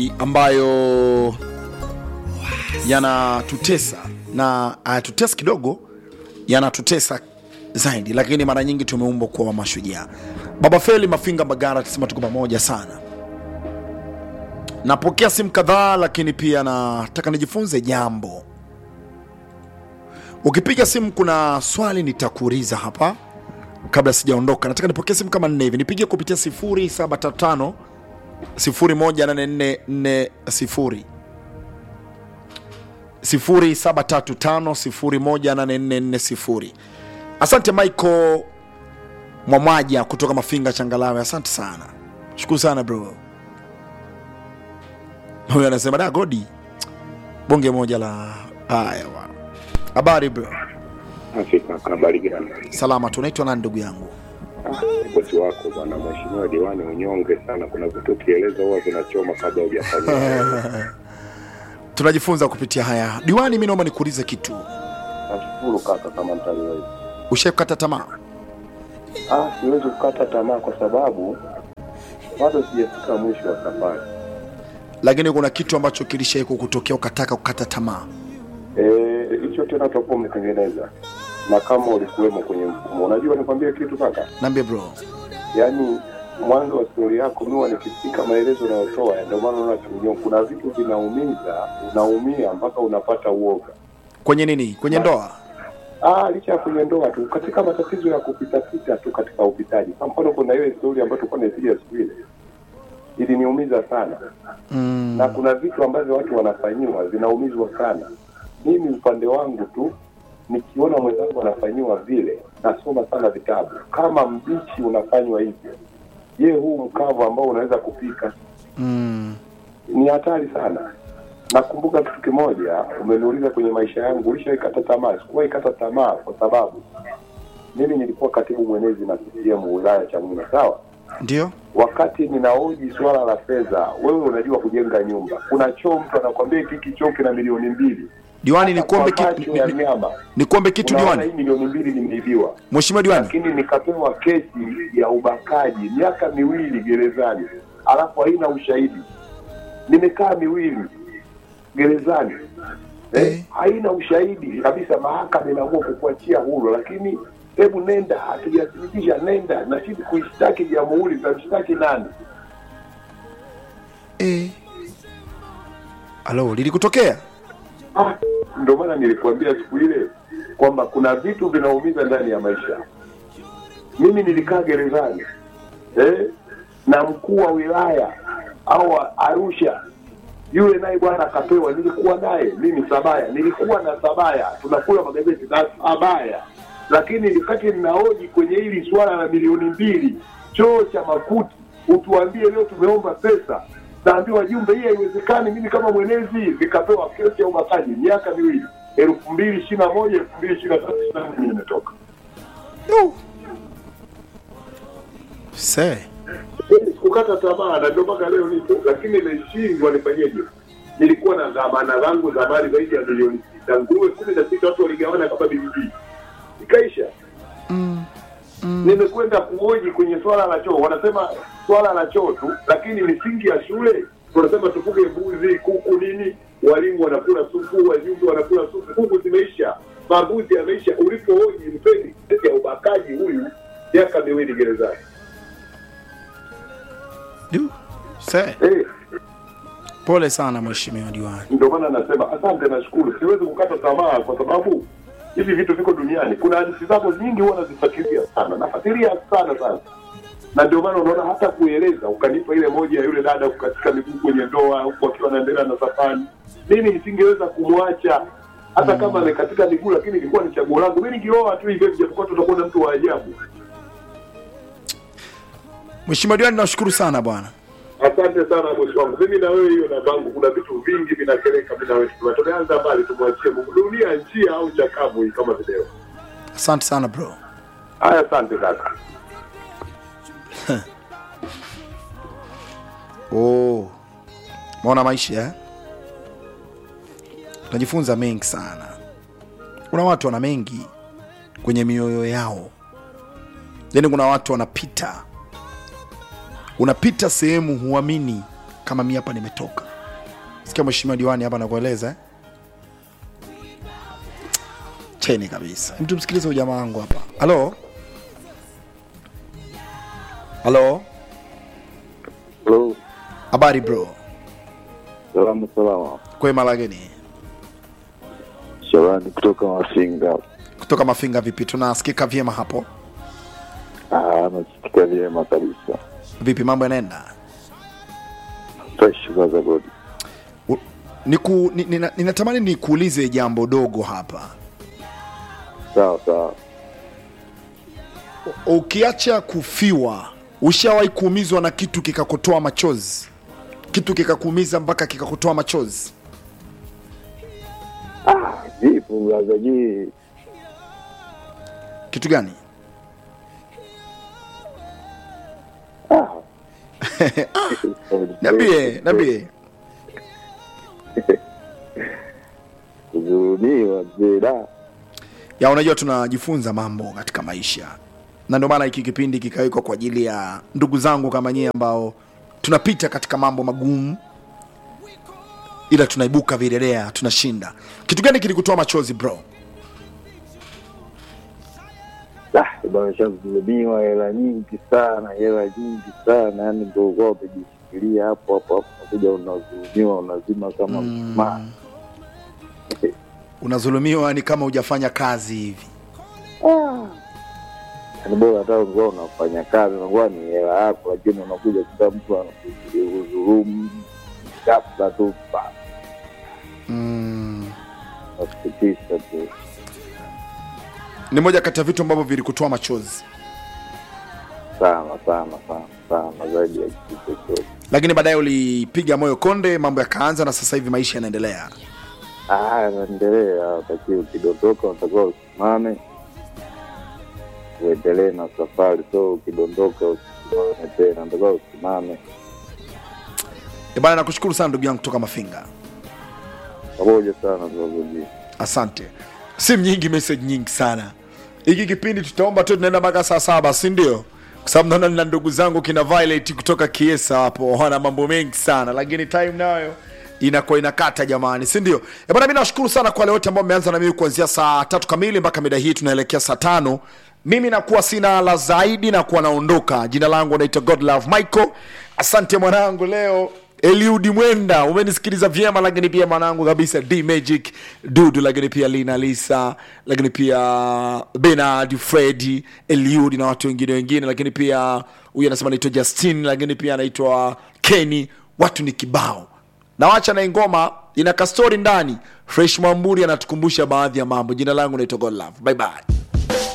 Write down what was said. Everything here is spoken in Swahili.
ambayo yanatutesa na hayatutesi kidogo, yanatutesa zaidi, lakini mara nyingi tumeumbwa kuwa mashujaa. Baba Feli Mafinga Magara tusema tuko pamoja sana. Napokea simu kadhaa, lakini pia nataka nijifunze jambo. Ukipiga simu, kuna swali nitakuuliza hapa kabla sijaondoka. Nataka nipokee simu kama nne hivi, nipigie kupitia 0735 018440 0735018440. Asante Michael Mwamwaja kutoka Mafinga Changalawe, asante sana, shukuru sana bro. Huyu anasema da Godi, bonge moja la haya bwana. Habari bro? Afrika habari gani? Salama tu. Unaitwa nani ndugu yangu? Bosi wako bwana, mheshimiwa diwani, unyonge sana. Kuna vitu ukieleza huwa vinachoma kabla hujafanya. Tunajifunza kupitia haya. Diwani, mi naomba nikuulize kitu, Nashukuru kaka, kama mtaliweza. ushaikata tamaa? Ah, siwezi kukata tamaa kwa sababu bado sijafika mwisho wa safari. lakini kuna kitu ambacho kilishai kukutokea ukataka kukata tamaa. Eh, hicho tena tutakuwa umetengeneza na kama ulikuwemo kwenye mfumo. Unajua, nikwambie kitu kaka, Naambie bro. yaani mwanzo wa stori yako miwa nikifika maelezo unayotoa, ndio maana unaona kiunyongo. Kuna vitu vinaumiza, unaumia mpaka unapata uoga. Kwenye nini? Kwenye ndoa? Ah, licha ya kwenye ndoa tu, katika matatizo ya kupitapita tu katika upitaji. Kwa mfano, kuna ile stori ambayo tulikuwa naipiga siku ile iliniumiza sana Mm. na kuna vitu ambavyo watu wanafanyiwa zinaumizwa sana. Mimi upande wangu tu nikiona mwenzangu anafanyiwa vile, nasoma sana vitabu. Kama mbichi unafanywa hivyo, je, huu mkavu ambao unaweza kupika Mm. ni hatari sana. Nakumbuka kitu kimoja, umeniuliza kwenye maisha yangu, ulishaikata tamaa? Sikuwahi kata tamaa kwa sababu mimi nilikuwa katibu mwenezi na CCM wilaya Chamwino, sawa. Ndio? Wakati ninaoji swala la fedha, wewe unajua kujenga nyumba, kuna choo, mtu anakwambia hiki hiki choo kina milioni mbili. Diwani, nikuombe Kwa kitu, macho ya ni- ni- nyama nikuombe kitu unaona diwani. hii milioni mbili nimeibiwa, Mheshimiwa diwani, lakini nikapewa kesi ya ubakaji miaka miwili gerezani, alafu haina ushahidi. Nimekaa miwili gerezani Eh. eh, haina ushahidi kabisa. Mahakama inaamua kukuachia huru, lakini hebu nenda, hatujathibitisha, nenda na sisi kuishtaki jamhuri. Tutamshtaki nani? eh. Alo, lilikutokea? Ah, ndio maana nilikuambia siku ile kwamba kuna vitu vinaumiza ndani ya maisha. Mimi nilikaa gerezani eh, na mkuu wa wilaya au wa Arusha yule naye bwana akapewa, nilikuwa naye mimi Sabaya, nilikuwa na Sabaya, tunakula magazeti na Sabaya, lakini wakati ninaoji kwenye hili swala la milioni mbili choo cha makuti, utuambie leo tumeomba pesa, naambiwa jumbe hii haiwezekani. Mimi kama mwenezi nikapewa kesi ya ubakaji miaka miwili, elfu mbili ishirini na moja elfu mbili ishirini na tatu ishirini na nne nimetoka. Yo. Se. Sikukata tamaa na ndio mpaka leo nipo, lakini nimeshindwa nifanyeje. Nilikuwa na dhamana zangu za mali zaidi ya milioni sita, nguruwe kumi na sita watu waligawana kama bibi ikaisha. Mm. Nimekwenda kuhoji kwenye swala la choo, wanasema swala la choo tu, lakini misingi ya shule wanasema tufuge mbuzi, kuku, nini, walimu wanakula supu, wajumbe wanakula supu, kuku zimeisha, mambuzi yameisha. Ulipohoji mpeni kesi ya ubakaji huyu, miaka miwili gerezani. Du. Se. Eh, Pole sana mheshimiwa diwani. ndio maana nasema asante, nashukuru. Siwezi kukata tamaa kwa sababu hivi vitu viko duniani. Kuna hadithi zako nyingi huwa nazifuatilia sana, nafuatilia sana sana, na ndio maana unaona hata kueleza ukanipa ile moja ya yule dada kukatika miguu kwenye ndoa huku akiwa anaendelea na safari. Mimi nisingeweza kumwacha hata kama amekatika miguu, lakini ilikuwa ni chaguo langu. Mimi ningeoa tu hivyo, japokuwa tutakuwa na mtu wa ajabu. Mheshimiwa diwani, nashukuru sana bwana. Asante sana bosi wangu, mimi na wewe hiyo namba kuna vitu vingi vinakeleka. Mimi na wewe Tuna- tumeanza mbali, tumwachie Mungu. Dunia njia au chakavu hii kama video. Asante sana bro. Haya, asante kaka. Oh. Maona maisha eh? Tunajifunza mengi sana. Kuna watu wana mengi kwenye mioyo yao, yaani kuna watu wanapita, unapita sehemu huamini kama mi hapa nimetoka. sikia mheshimiwa diwani hapa anakueleza eh? cheni kabisa mtu msikilize huyu jamaa wangu hapa halo halo Hello. habari bro Salamu salama. kwema lageni Shabani kutoka Mafinga. kutoka mafinga vipi tunasikika vyema hapo Ah, nasikika vyema kabisa. vipi mambo yanaenda Fresh kwanza God. U- niku, ni, nina, ninatamani nikuulize jambo dogo hapa Sawa sawa. ukiacha kufiwa ushawahi kuumizwa na kitu kikakutoa machozi kitu kikakuumiza mpaka kikakutoa machozi Jipu blaza ji. kitu gani niambie niambie Kudhulumiwa mzee da. ya unajua tunajifunza mambo katika maisha na ndio maana hiki kipindi kikawekwa kwa ajili ya ndugu zangu kama nyie ambao tunapita katika mambo magumu ila tunaibuka virelea tunashinda kitu gani kilikutoa machozi bro Ah, bwana shakudhulumiwa hela nyingi sana, hela nyingi sana. Yaani ndio kwa umejishikilia hapo hapo hapo unakuja unadhulumiwa unazima kama mshumaa. unazulumiwa ni kama hujafanya kazi hivi Yaani bora hata ungekuwa unafanya kazi unakuwa ni hela yako, lakini unakuja kuta mtu anakudhulumu ghafla tu pa mm. nasikitisha tu. ni moja kati ya vitu ambavyo vilikutoa machozi sana sana sana sana zaidi ya kitu chochote. lakini baadaye ulipiga moyo konde mambo yakaanza na sasa hivi maisha yanaendelea Ah, naendelea, utakiwa ukidondoka unatakiwa usimame uendelee na safari, so ukidondoka usimame tena, unatakiwa usimame E bana nakushukuru sana ndugu yangu kutoka mafinga pamoja sana tunazoji asante simu nyingi message nyingi sana hiki kipindi tutaomba tu tunaenda mpaka saa saba si ndio kwa sababu naona nina ndugu zangu kina Violet kutoka kiesa hapo wana mambo mengi sana lakini time nayo inakuwa inakata jamani si ndio Eh bana mi nashukuru sana kwa wale wote ambao mmeanza na mimi kuanzia saa tatu kamili mpaka mida hii tunaelekea saa tano mimi nakuwa sina la zaidi na kuwa naondoka jina langu naitwa godlove michael asante mwanangu leo eliudi mwenda umenisikiliza vyema lakini pia mwanangu kabisa d magic dudu lakini pia lina lisa lakini pia benard fredi eliudi na watu wengine wengine lakini pia huyu anasema anaitwa justin lakini pia anaitwa kenny watu ni kibao nawacha na ingoma ina kastori ndani fresh mwamburi anatukumbusha baadhi ya mambo jina langu naitwa godlove bye bye